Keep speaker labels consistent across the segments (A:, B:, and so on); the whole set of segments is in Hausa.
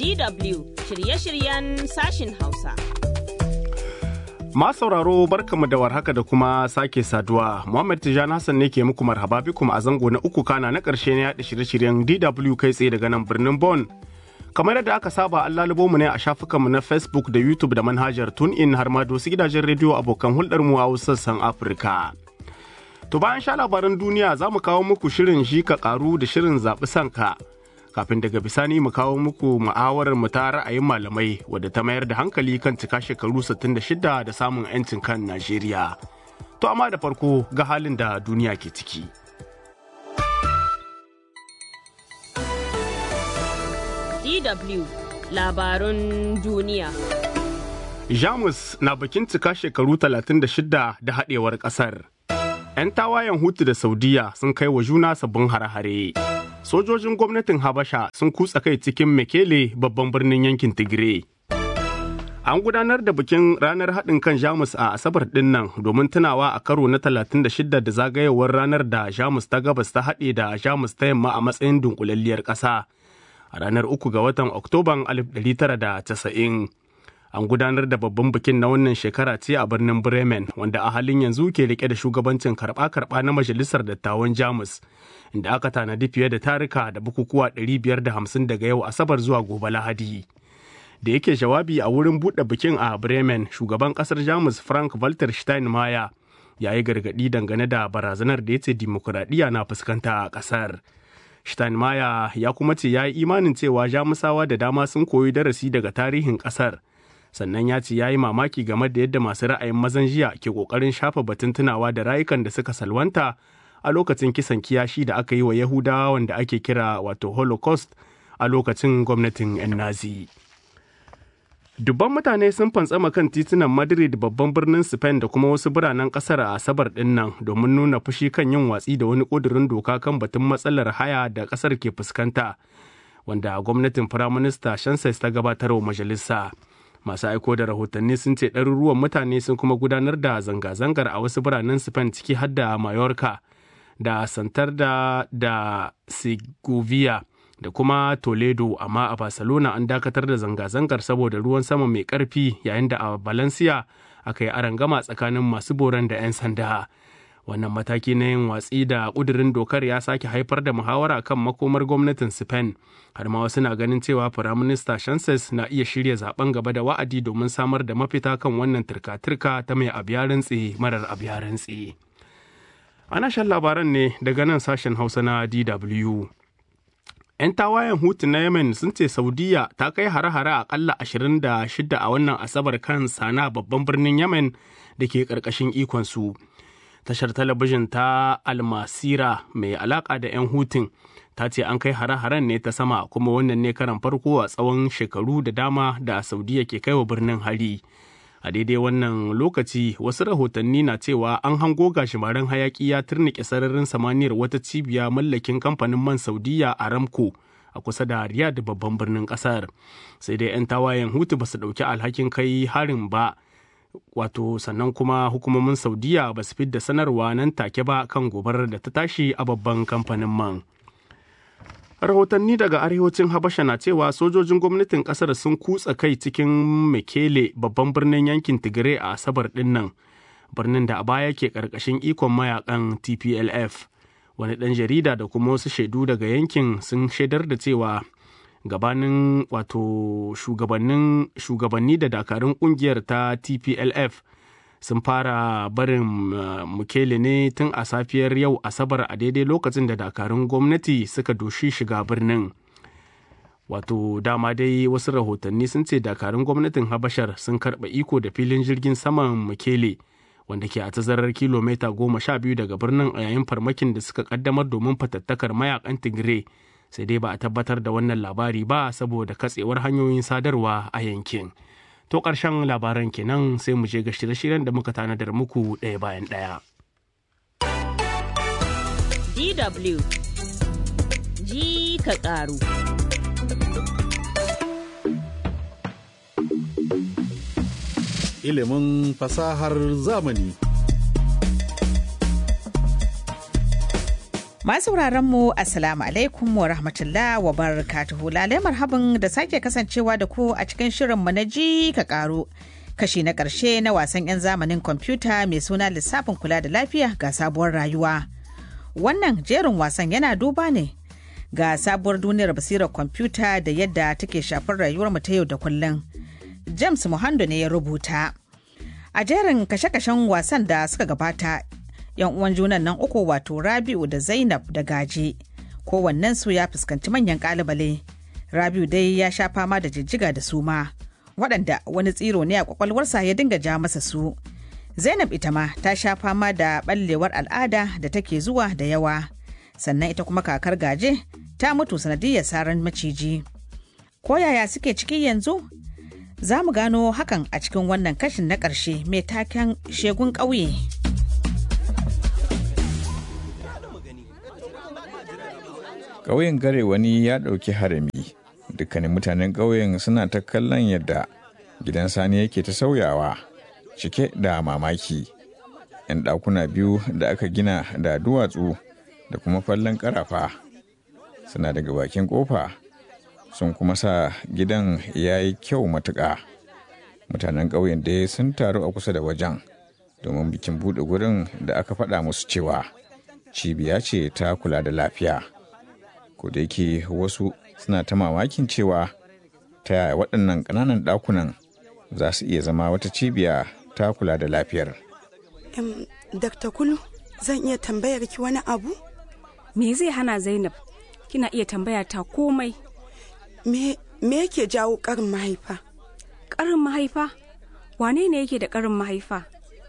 A: DW shirye-shiryen sashin Hausa.
B: Ma sauraro barkamu da warhaka da kuma sake saduwa. Muhammad Tijani Hassan ne ke muku marhaba bikum a zango na uku kana na ƙarshe na yaɗa shirye-shiryen DW kai tsaye daga nan birnin Bon. Kamar yadda aka saba an lalubo mu ne a shafukanmu na Facebook da YouTube da manhajar TuneIn har ma da wasu gidajen rediyo abokan hulɗar mu a wasu sassan Afirka. To bayan sha labaran duniya za mu kawo muku shirin shi ka karu da shirin zaɓi sanka. Kafin daga bisani mu kawo muku mu'awarar mu ta ra'ayin malamai wadda ta mayar da hankali kan cika shekaru 66 da samun 'yancin kan Najeriya. To amma da farko ga halin da duniya ke ciki.
A: DW labarun duniya.
B: Jamus na bikin cika shekaru 36 da haɗewar ƙasar. 'Yan tawayen Hutu da Saudiya sun kai wa juna sabbin hare-hare. Sojojin gwamnatin Habasha sun kutsa kai cikin Mekele babban birnin yankin Tigray. An gudanar da bikin ranar haɗin kan Jamus a Asabar ɗin nan domin tunawa a karo na 36 da zagayewar ranar da Jamus ta gabas ta haɗe da Jamus ta yamma a matsayin dunkulalliyar ƙasa. A ranar uku ga watan Oktoban 1990. An gudanar da babban bikin na wannan shekara ce a birnin Bremen wanda a halin yanzu ke rike da shugabancin karɓa-karɓa na Majalisar Dattawan Jamus. Inda aka tanadi fiye da tarika da bukukuwa 550 daga yau Asabar zuwa gobe Lahadi. da yake jawabi a wurin buɗe bikin a Bremen, shugaban ƙasar Jamus Frank Walter Steinmeier ya yi gargaɗi dangane da barazanar da ya ce dimokuraɗiyya na fuskanta a ƙasar. Steinmeier ya kuma ce ya yi imanin cewa Jamusawa da dama sun koyi darasi daga tarihin ƙasar. Sannan ya ce ya yi mamaki game da yadda masu ra'ayin mazan jiya ke ƙoƙarin shafa batun tunawa da rayukan da suka salwanta a lokacin kisan kiyashi da aka yi wa Yahudawa wanda ake kira wato Holocaust a lokacin gwamnatin 'yan Nazi. Dubban mutane sun fantsama kan titunan Madrid babban birnin Spain da kuma wasu biranen kasar a Asabar din nan domin nuna fushi kan yin watsi da wani ƙudurin doka kan batun matsalar haya da kasar ke fuskanta, wanda gwamnatin Firaminista Shanses ta gabatar wa majalisa. Masu aiko da rahotanni sun ce ɗaruruwan mutane sun kuma gudanar da zanga-zangar a wasu biranen Spain ciki har da Mallorca da Santander da Segovia. da kuma Toledo amma a Barcelona an dakatar da zanga-zangar saboda ruwan sama mai ƙarfi yayin da a Valencia aka yi arangama tsakanin masu boran da 'yan sanda. Wannan mataki na yin watsi da ƙudurin dokar ya sake haifar da muhawara kan makomar gwamnatin Spain. Har ma wasu na ganin cewa Firaminista Chances na iya shirya zaben gaba da wa'adi domin samar da mafita kan wannan turka-turka ta mai abiya rantse marar abiya rantse. Ana shan labaran ne daga nan sashen Hausa na DW. 'yan tawayen hutu na yemen sun ce saudiya ta kai hare-hare akalla 26 a wannan asabar kan sana babban birnin yemen da ke ƙarƙashin ikonsu tashar talabijin ta almasira mai alaƙa da 'yan hutun ta ce an kai hare-haren ne ta sama kuma wannan ne karan farko a tsawon shekaru da dama da saudiya ke kai wa birnin hari a daidai wannan lokaci wasu rahotanni na cewa an hango gashimaren hayaki ya turnike sararin samaniyar wata cibiya mallakin kamfanin man saudiya aramco a kusa da riyadh babban birnin kasar sai dai 'yan tawayen hutu ba su ɗauki alhakin kai harin ba wato sannan kuma hukumomin saudiya ba su fidda sanarwa nan take ba kan gobarar da ta tashi a babban kamfanin man rahotanni daga arewacin habasha na cewa sojojin gwamnatin kasar sun kutsa kai cikin mekele babban birnin yankin tigray a asabar dinnan birnin da a baya ke karkashin ikon mayakan tplf wani ɗan jarida da kuma wasu shaidu daga yankin sun shaidar da cewa gabanin wato shugabannin shugabanni da dakarun kungiyar ta tplf sun fara barin mukele ne tun a safiyar yau asabar a daidai lokacin da dakarun gwamnati suka doshi shiga birnin wato dama dai wasu rahotanni sun ce dakarun gwamnatin habashar sun karɓa iko da filin jirgin saman mukele wanda ke a tazarar kilomita goma sha biyu daga birnin a yayin farmakin da suka kaddamar domin fatattakar mayakan tigray sai dai ba a tabbatar da wannan labari ba saboda katsewar hanyoyin sadarwa a yankin. To ƙarshen labaran kenan sai mu je ga shirye-shiryen da muka tanadar muku ɗaya bayan ɗaya.
A: DW ji ka ƙaru.
C: Ilimin fasahar zamani. Masu mu Assalamu alaikum wa rahmatullah wa barakatuhu lalai marhaban da sake kasancewa da ku a cikin shirinmu na ji ka karo. Kashi na ƙarshe na wasan 'yan zamanin kwamfuta mai suna lissafin kula da lafiya ga sabuwar rayuwa. Wannan jerin wasan yana duba ne ga sabuwar duniyar basirar kwamfuta da yadda take shafar rayuwarmu ta yau da kullum. James Muhando ne ya rubuta. A jerin kashe-kashen wasan da suka gabata yan uwan junan nan uku wato rabiu da zainab da gaje kowannen su ya fuskanci manyan kalubale rabiu dai ya sha fama da jijjiga da suma waɗanda wani tsiro ne a kwakwalwarsa ya dinga ja masa su zainab ita ma ta sha fama da ɓallewar al'ada da take zuwa da yawa sannan ita kuma kakar gaje ta mutu sanadiyar saran maciji ko yaya suke ciki yanzu za mu gano hakan a cikin wannan kashin na ƙarshe mai taken shegun ƙauye.
D: ƙauyen gare wani ya ɗauki harami dukkanin mutanen ƙauyen suna ta kallon yadda gidan sani yake ta sauyawa cike da mamaki yan ɗakuna biyu da aka gina da duwatsu da kuma fallon ƙarafa suna daga bakin ƙofa sun kuma sa gidan ya yi kyau matuƙa mutanen ƙauyen dai sun taru a kusa da wajen domin bikin buɗe gurin da aka faɗa musu cewa cibiya ce ta kula da lafiya ko da yake wasu suna ta mamakin cewa ta yaya waɗannan ƙananan ɗakunan za su iya zama wata cibiya ta kula da lafiyar.
E: Um, Dr. Kulu, zan iya tambayar ki wani abu?
F: Me zai hana Zainab? Kina iya tambaya ta komai.
E: Me, me yake jawo ƙarin mahaifa?
F: Ƙarin mahaifa? Wane ne yake da ƙarin mahaifa?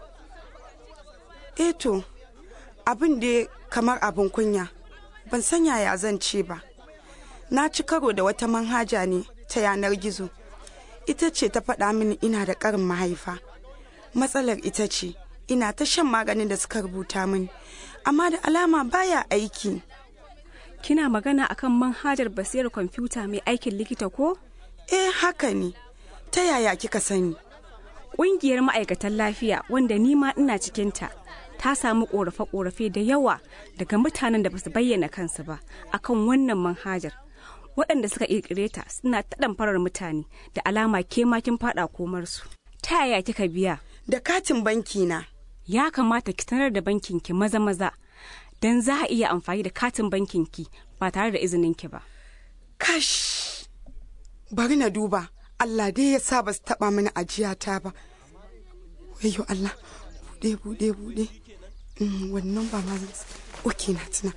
E: Eto, abin da kamar abin kunya. ban san yaya zan ce ba na ci karo da wata manhaja ne ta yanar gizo ita ce ta faɗa mini ina da ƙarin mahaifa matsalar ita ce ina ta shan maganin da suka rubuta mini amma da alama baya aiki
F: Kina magana akan manhajar basirar kwamfuta mai aikin likita ko?
E: eh haka ne ta yaya kika sani
F: Ƙungiyar ma'aikatan lafiya wanda ni ma ina cikinta ta samu ƙorafe-ƙorafe da yawa daga mutanen da basu bayyana kansu ba akan wannan manhajar. Waɗanda suka ƙirƙire ta suna ta farar mutane da alama ke makin faɗa komarsu. Ta yaya kika biya?
E: da katin banki na
F: Ya kamata ki sanar da bankinki maza-maza don za a iya amfani da katin bankinki ba tare da izininki ba.
E: kash bari na duba Allah dai ya sa ba su taɓa mini ajiyata ba wayo Allah bude bude bude Mm, wannan ba ma zan oke na tuna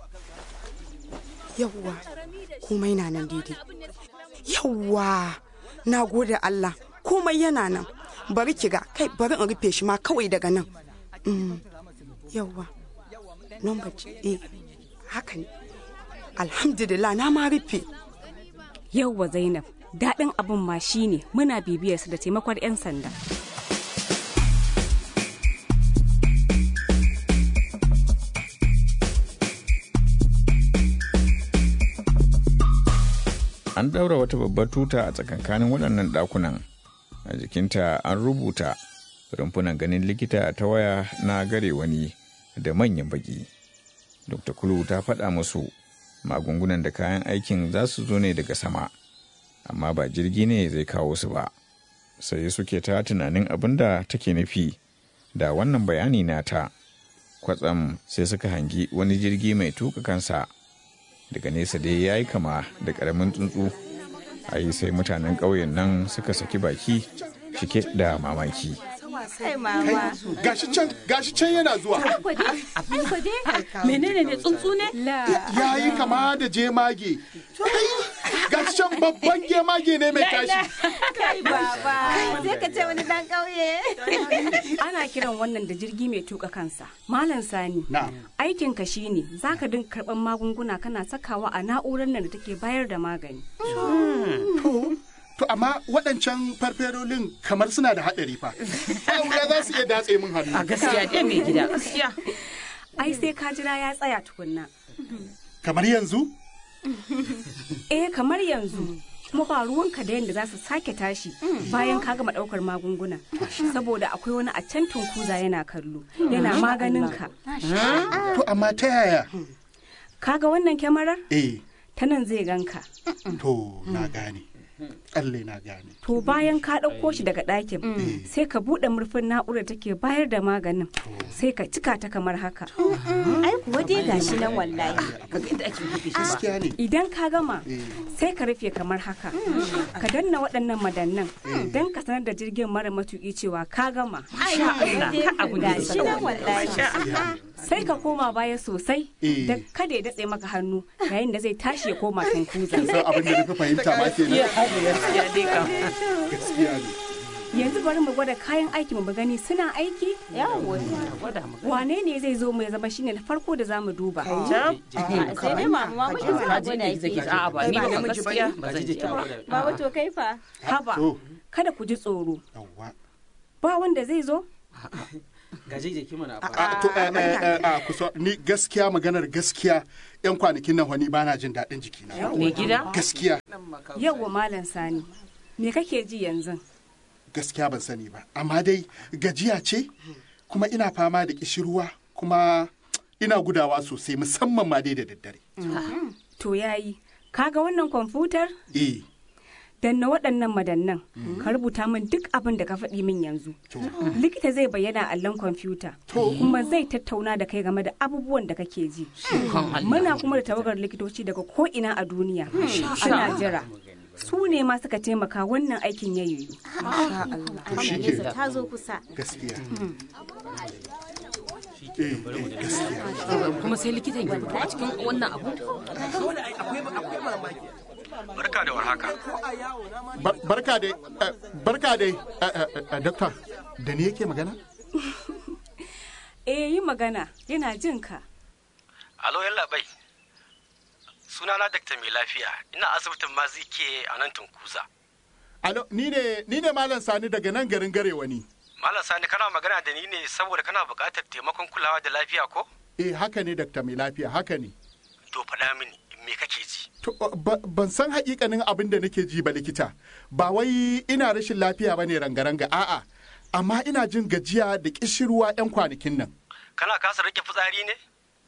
E: yawwa komai na nan daidai yawwa na gode Allah komai yana nan bari kiga kai bari in rufe shi ma kawai daga nan Mm, yawwa number ce eh haka ne alhamdulillah na ma rufe
F: Yauwa Zainab, daɗin abin ma shine muna bibiyarsu da taimakon 'yan sanda.
D: An ɗaura wata babbar tuta a tsakankanin waɗannan ɗakunan. A jikinta an rubuta rumfunan ganin likita ta waya na gare wani da manyan baki. Dr. Kulu ta faɗa musu magungunan da kayan aikin za su zo ne daga sama, amma ba jirgi ne zai kawo su ba. Sai suke ta tunanin abin da take nufi da wannan bayani nata. Kwatsam sai suka hangi wani jirgi mai tuka kansa. daga nesa dai ya yi kama da ƙaramin tsuntsu a yi sai mutanen ƙauyen nan suka saki baki cike da mamaki
G: gashi can gashi can yana zuwa
A: menene ne tsuntsu ne
G: ya yi kama da jemage Kai, gashi can babban jemage ne mai tashi
A: kai baba sai ka ce wani dan kauye
F: Ana kiran wannan da jirgi mai tuka kansa. Malam Sani,
G: Na'am.
F: aikinka shine za ka dinga karɓar magunguna kana sakawa a na'urar nan da take bayar da magani.
G: to amma waɗancan farferolin kamar suna da haɗari fa ba wuya za su iya datse min hannu
A: a gaskiya dai mai gida gaskiya
F: Ai sai ka jira ya tsaya tukunna.
G: kamar yanzu
F: Eh kamar yanzu. Kuma ba ruwanka da yadda za su sake tashi bayan ka gama ɗaukar magunguna. Saboda akwai wani a can tunkuza yana kallo. Yana maganin ka.
G: to amma ta yaya
F: kaga wannan kyamarar
G: eh
F: ta nan zai ganka
G: to na gane alle na gane
F: to bayan ka ɗauko shi daga ɗakin sai ka buɗe murfin na'urar take bayar da maganin sai ka cika ta kamar haka
A: ai kuwa dai gashi nan wallahi
G: gaskiya ne
F: idan ka gama sai ka rufe kamar haka ka danna waɗannan madannan don ka sanar da jirgin mara matuƙi cewa ka gama
A: ai kuwa dai gashi nan wallahi
F: sai ka koma baya sosai
G: Eh.
F: da kada ya datse maka hannu yayin da zai tashi ya koma tunkuza
G: san abin da nufi fahimta ma kenan gaskiya ne
F: yanzu bari mu gwada kayan aiki mu gani suna aiki
A: yawo
F: wane ne zai zo mu ya zama shine na farko da zamu duba
A: sai dai mama ma muke sa gwada ki
H: A'a ba ni ba gaskiya ba zan je ta
A: baba to kai fa
F: haba
G: to
F: kada ku ji tsoro
G: yawwa
F: ba wanda zai zo
H: gaje je mana a
G: a to eh, eh, eh, a kusa ni gaskiya maganar gaskiya yan kwanakin nan wani bana jin daɗin jikina
H: mai gida
G: gaskiya
F: yawwa malam sani me kake ji yanzu
G: gaskiya ban sani ba amma dai gajiya ce kuma ina fama da kishirwa kuma ina gudawa sosai musamman ma dai da daddare
F: to yayi kaga wannan kwamfutar
G: eh
F: danna waɗannan madannan ka rubuta min duk abin da ka faɗi min yanzu likita zai bayyana a allon kwamfuta kuma zai tattauna da kai game da abubuwan da kake ji muna kuma da tawagar likitoci daga ko'ina a duniya ana jira su ne ma suka taimaka wannan aikin ya yiwu
G: to shi ke
A: ta zo kusa
G: gaskiya eh eh gaskiya
H: kuma sai likitan ya fito a cikin wannan abu
I: Barka da warhaka.
G: Bar- barka dai eh, barka dai eh, eh, eh, doctor da ni yake magana
F: eh yi magana yana jin ka
I: Alo yalla bai. Sunana Dr. Mai Lafiya. Ina asibitin Mazike a nan Tunkuza.
G: alo ni ne ni ne malam sani daga nan garin garewa ni
I: Malam Sani kana magana da ni ne saboda kana buƙatar taimakon kulawa da lafiya ko?
G: eh haka ne doctor mai lafiya haka ne
I: To faɗa mini me kake ji?
G: To, ba- ban san hakikanin abin da nake ji ba likita ba wai ina rashin lafiya ba ne rangaranga a'a amma ina jin gajiya da kishirwa 'yan kwanakin nan
I: Kana kasa rike fitsari ne?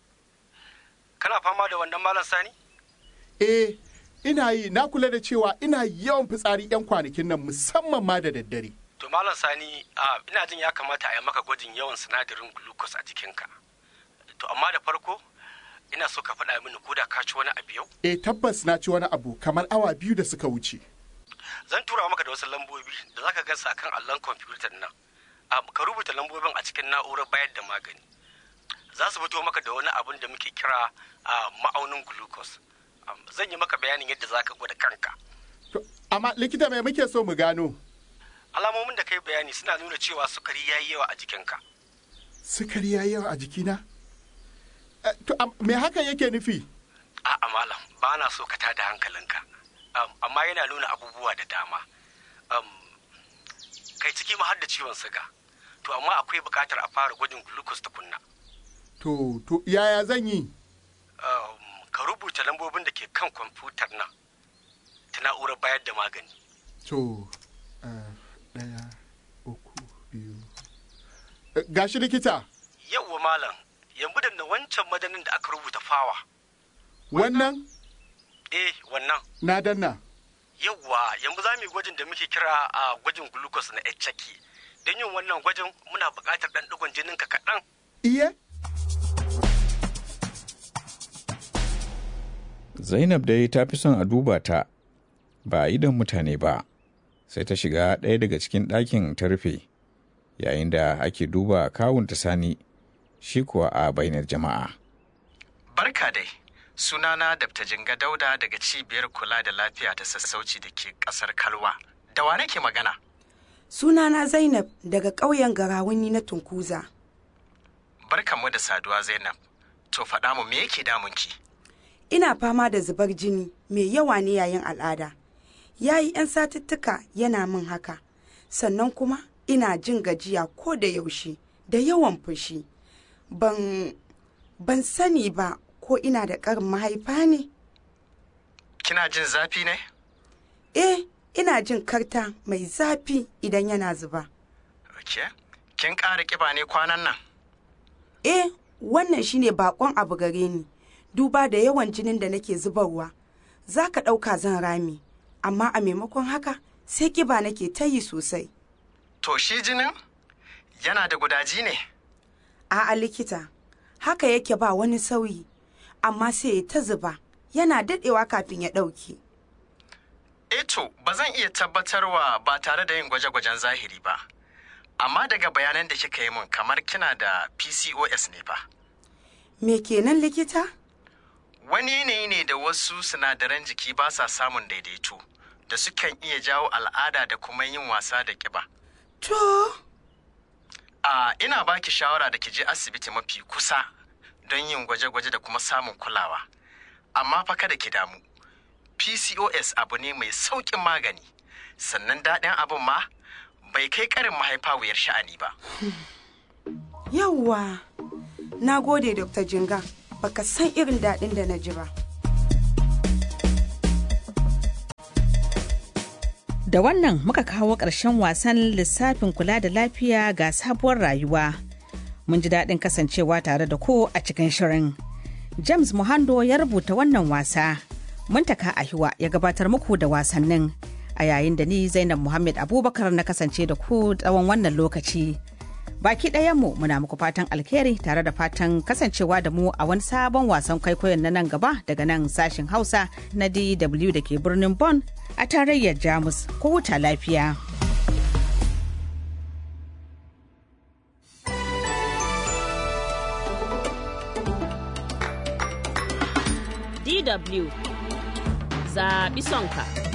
I: Kana fama da wannan Malam Sani?
G: eh ina yi na kula da cewa ina yawan fitsari 'yan kwanakin nan musamman ma da daddare
I: To Malam Sani, a ina jin ya kamata a yi maka gwajin yawan sinadarin glucose a jikinka. To amma da farko ina so ka faɗa mini ko da ka ci wani abu yau?
G: eh tabbas na ci wani abu kamar awa biyu da suka wuce
I: zan tura maka da wasu lambobi da zaka gansu akan allon kwamfutar nan Am, ka rubuta lambobin a cikin na'urar bayar da magani za su fito maka da wani abin da muke kira a ma'aunin glucose Am, zan yi maka bayanin yadda zaka gwada kanka
G: To, amma likita mai muke so mu gano
I: alamomin da kai bayani suna nuna cewa sukari ya yi yawa a jikinka
G: sukari ya yawa a jikina Eh, to am- me hakan yake nufi
I: a'a malam ba na so ka tada hankalinka Am, amma yana nuna abubuwa da dama Am, kai ciki ma har da ciwon siga to amma akwai buƙatar a fara gwajin glucose tukunna
G: to to yaya zan yi
I: Um, ka rubuta lambobin da ke kan kwamfutar nan ta na'urar bayar da magani.
G: To, eh, ɗaya, uku, biyu. Eh, Gashi likita,
I: Yauwa malam, yanzu da na wancan madanin da aka rubuta fawa.
G: wannan
I: Eh, wannan.
G: na danna.
I: Yauwa, yanzu za mu yi gwajin da muke kira a gwajin glucose na HCG. Don yin wannan gwajin muna buƙatar ɗan ɗigon jininka kaɗan.
G: Iye?
D: Zainab dai ta fi son a duba ta ba a idon mutane ba, sai ta shiga ɗaya daga cikin ɗakin ta rufe, yayin da ake duba kawunta sani, shi kuwa a bainar jama'a.
J: Barka dai, sunana Dr. Jinga Dauda daga cibiyar kula da lafiya ta sassauci da ke ƙasar Kalwa. Da wa nake magana?
E: Sunana Zainab daga ƙauyen Garawuni na Tunkuza.
J: Barkanmu da saduwa Zainab. To faɗa mu me yake damunki?
E: Ina fama da zubar jini mai yawa ne yayin al'ada. Ya yi 'yan satuttuka yana min haka. Sannan kuma ina jin gajiya ko da yaushe da yawan fushi. Ban, ban sani ba ko ina da ƙarin mahaifa ne?
J: Kina jin zafi ne?
E: Eh, ina jin karta mai zafi idan yana zuba.
J: Ok. Kin ƙara ƙiba ne kwanan nan?
E: Eh, wannan shine bakon abu gare ni. duba da yawan jinin da nake zubarwa za ka ɗauka zan rami amma a maimakon haka sai ƙiba nake ta yi sosai
J: To shi jinin yana da gudaji ne?
E: a'a likita haka yake ba wani sauyi amma sai ya ta zuba yana daɗewa kafin ya ɗauke
J: Eto, ba zan iya tabbatarwa ba tare da yin gwaje-gwajen zahiri ba. Amma daga bayanan da kika yi min kamar kina da PCOS ne ba.
E: me kenan likita
J: Wani yanayi ne da wasu sinadaran jiki ba sa samun daidaito da sukan iya jawo al'ada da kuma yin wasa da ƙiba.
E: to
J: A ina baki shawara da ki je asibiti mafi kusa don yin gwaje-gwaje da kuma samun kulawa. Amma fa kada ki damu. PCOS abu ne mai sauƙin magani. Sannan daɗin abin ma bai kai ƙarin mahaifa wuyar sha'ani ba.
E: yawwa na gode dr jinga baka san irin daɗin da na ji ba
C: Da wannan muka kawo ƙarshen wasan lissafin kula da lafiya ga sabuwar rayuwa. Mun ji daɗin kasancewa tare da ku a cikin shirin. James Muhando ya rubuta wannan wasa. Muntaka Ahiwa ya gabatar muku da wasannin. A yayin da ni Zainab Muhammad Abubakar na kasance da ku tsawon wannan lokaci. Baki ɗayanmu muna muku fatan alheri tare da fatan kasancewa da mu a wani sabon wasan kwaikwayon na nan gaba daga nan sashin Hausa na DW da ke birnin Bonn a tarayyar Jamus. Ku huta lafiya.
K: DW zaɓi sonka.